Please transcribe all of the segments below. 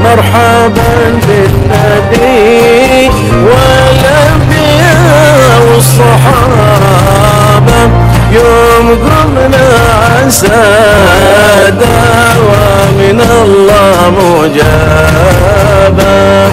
مرحبا بالنبي والأنبياء والصحابة يوم قمنا عسادا ومن الله مجابا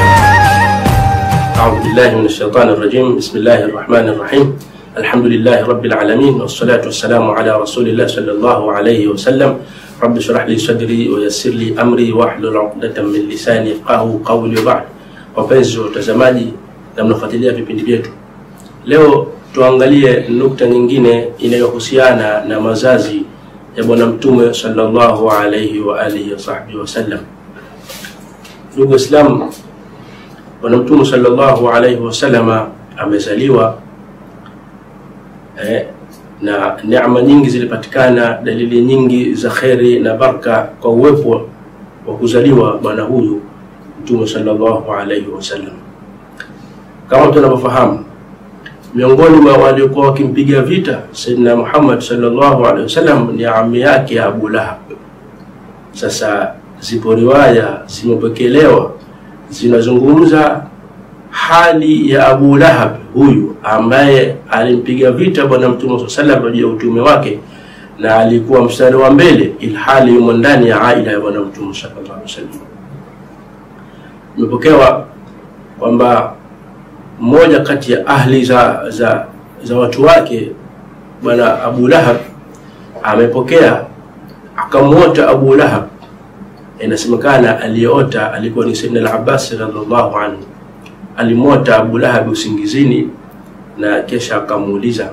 أعوذ بالله من الشيطان الرجيم بسم الله الرحمن الرحيم الحمد لله رب العالمين والصلاة والسلام على رسول الله صلى الله عليه وسلم رب اشرح لي صدري ويسر لي أمري واحلل عقدة من lisani yafqahu qawli wa ba'd. Wapenzi watazamaji na mnafuatilia vipindi vyetu, leo tuangalie nukta nyingine inayohusiana na mazazi ya Bwana Mtume sallallahu alayhi wa alihi wa sahbihi wasallam. Ndugu Waislamu, Bwana Mtume sallallahu alaihi wasallama amezaliwa eh, na neema nyingi zilipatikana, dalili nyingi za kheri na baraka kwa uwepo wa kuzaliwa bwana huyu Mtume sallallahu alaihi wasallam. Kama tunavyofahamu, miongoni mwa waliokuwa wakimpiga vita Sayyidina Muhammad sallallahu alaihi wasallam ni ami yake Abu Lahab. Sasa zipo riwaya zimepokelewa zinazungumza hali ya Abu Lahab huyu ambaye alimpiga vita bwana Mtume swalla sallam juu ya utume wake na alikuwa mstari wa mbele, ilhali yumo ndani ya aila ya bwana Mtume sallallahu alaihi wasallam. Imepokewa kwamba mmoja kati ya ahli za za, za watu wake bwana Abu Lahab amepokea akamwota Abu Lahab inasemekana aliyeota alikuwa ni Sayyidina al-Abbas radhiallahu anhu. Alimwota Abu Lahab usingizini na kisha akamuuliza,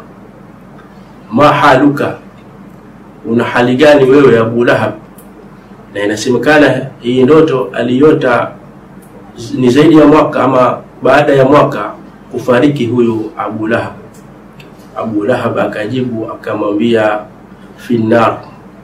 ma haluka, una hali gani wewe Abu Lahab? Na inasemekana hii ndoto aliota ni zaidi ya mwaka ama baada ya mwaka kufariki huyu Abu Lahab. Abu Lahab akajibu akamwambia finnar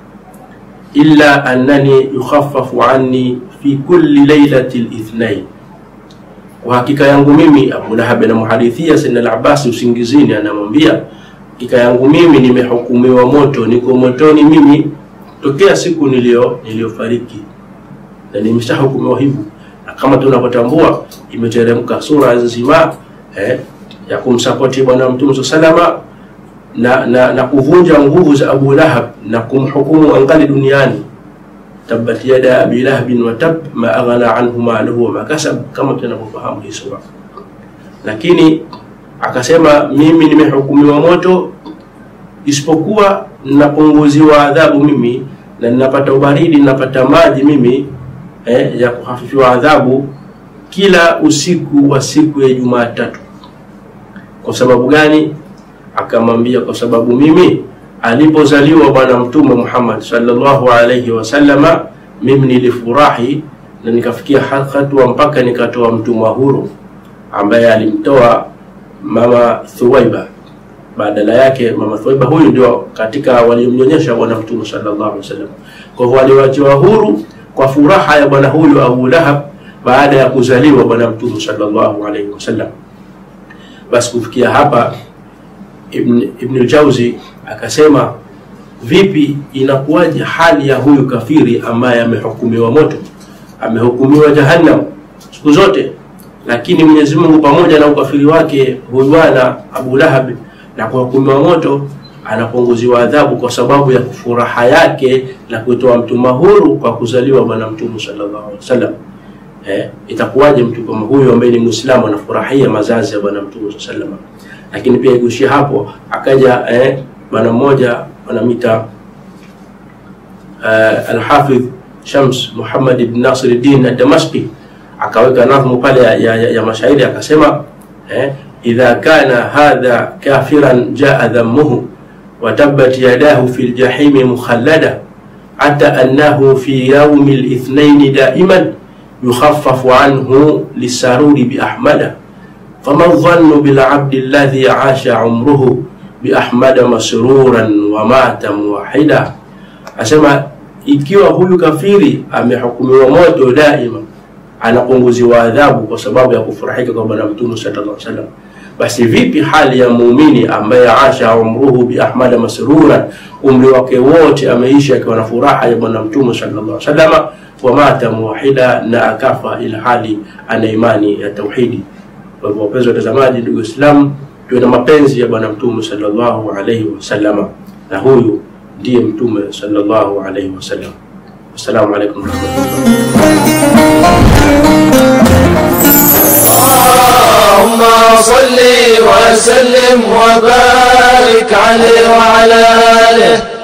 illa annani yukhaffafu anni fi kulli lailati lithnain, kwa hakika yangu mimi. Abu Lahab anamuhadithia Sayyidina al-Abbas usingizini, anamwambia hakika yangu mimi nimehukumiwa moto, niko motoni mimi tokea siku nilio niliyofariki, na nimeshahukumiwa hivyo, na kama tunavyotambua imeteremka sura nzima eh, ya kumsapoti Bwana Mtume sallallahu na, na, na kuvunja nguvu za Abu Lahab na kumhukumu angali duniani, tabbat yada abi lahabin wa tab ma aghna anhu maluhu wa makasab, kama tunavyofahamu hii sura. Lakini akasema mimi nimehukumiwa moto, isipokuwa ninapunguziwa adhabu mimi na ninapata ubaridi, ninapata maji mimi eh, ya kuhafifiwa adhabu kila usiku wa siku ya Jumatatu. Kwa sababu gani? akamwambia kwa sababu mimi alipozaliwa bwana mtume Muhammad sallallahu alayhi wasallama, mimi nilifurahi na nikafikia hatua mpaka nikatoa mtumwa huru ambaye alimtoa mama Thuwaiba. Badala yake mama Thuwaiba huyu ndio katika waliomnyonyesha bwana mtume sallallahu alayhi wasallam. Kwa hivyo waliwachiwa huru kwa furaha ya bwana huyu Abu Lahab baada ya kuzaliwa bwana mtume sallallahu alayhi wasallam. Basi kufikia hapa Ibn, Ibn Jauzi akasema vipi, inakuwaje hali ya huyu kafiri ambaye amehukumiwa moto, amehukumiwa jahannam siku zote, lakini Mwenyezi Mungu pamoja na ukafiri wake huyu bwana Abu Lahab na kuhukumiwa moto anapunguziwa adhabu kwa sababu ya furaha yake na kutoa mtuma huru kwa kuzaliwa bwana Mtume sallallahu alaihi wasallam. Eh, itakuwaje mtu kama huyu ambaye ni Muislamu anafurahia mazazi ya bwana Mtume sallallahu alaihi wasallam? lakini pia ikuishia hapo, akaja eh, bwana mmoja wanamita uh, Alhafidh Shams Muhammad ibn Nasiruddin ad-Damashqi akaweka nadhmu pale ya, ya, ya mashairi akasema eh, idha kana hadha kafiran jaa dhammuhu wa tabbat yadahu fi ljahimi mukhallada hata annahu fi yaumi lithnaini daiman yukhaffafu anhu lisaruri biahmada fama dhannu bilabdi alladhi asha umruhu biahmada masruran wa mata muwahida, asema ikiwa huyu kafiri amehukumiwa moto daima, anapunguziwa adhabu kwa sababu ya kufurahika kwa bwana mtume sallallahu alaihi wasallam. basi vipi hali ya muumini ambaye asha umruhu bi ahmada masrura, umri wake wote ameishi akiwa na furaha ya bwana mtume sallallahu alaihi wasallam, wa mata muwahida, na akafa ila hali ana imani ya tauhidi. Kwa hivyo wapenzi watazamaji, ndugu Waislamu, tuwe na mapenzi ya bwana mtume sallallahu alaihi wasallam, na huyu ndiye mtume sallallahu alaihi wasallam. Assalamu alaikum warahmatullahi اللهم صل وسلم وبارك عليه وعلى آله